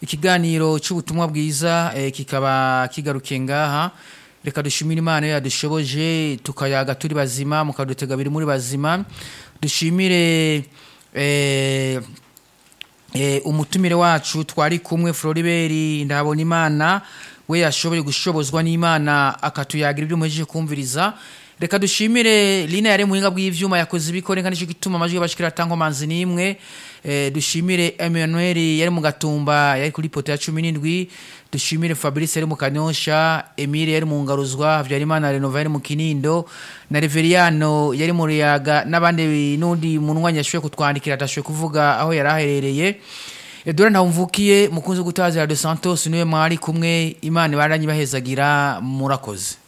ikiganiro cy'ubutumwa bwiza eh, kikaba kigarukiye ngaha reka dushimire imana iyo yadushoboje tukayaga turi bazima mukadutega biri muri bazima dushimire eh, eh, umutumire wacu twari kumwe Floribert ndabona imana we yashoboye gushobozwa n'imana akatuyagira ibyo muhejeje kumviriza reka dushimire Lina yari muhinga bw'ivyuma yakoze ibikore kandi cyo gituma amajwi y'abashikira tango manzi nimwe eh, dushimire Emmanuel yari mu gatumba yari kuri poto ya 17 dushimire Fabrice yari mu kanyosha Emile yari mu ngaruzwa Habyarimana Renova yari mu kinindo na Reveriano yari mu riyaga n'abandi n'undi munwanya yashoboye kutwandikira atashoboye kuvuga aho yari aherereye Edouard Ntawumvukiye mukunzi gutaza Radio Santos niwe mwari kumwe Imana ibaranyi bahezagira murakoze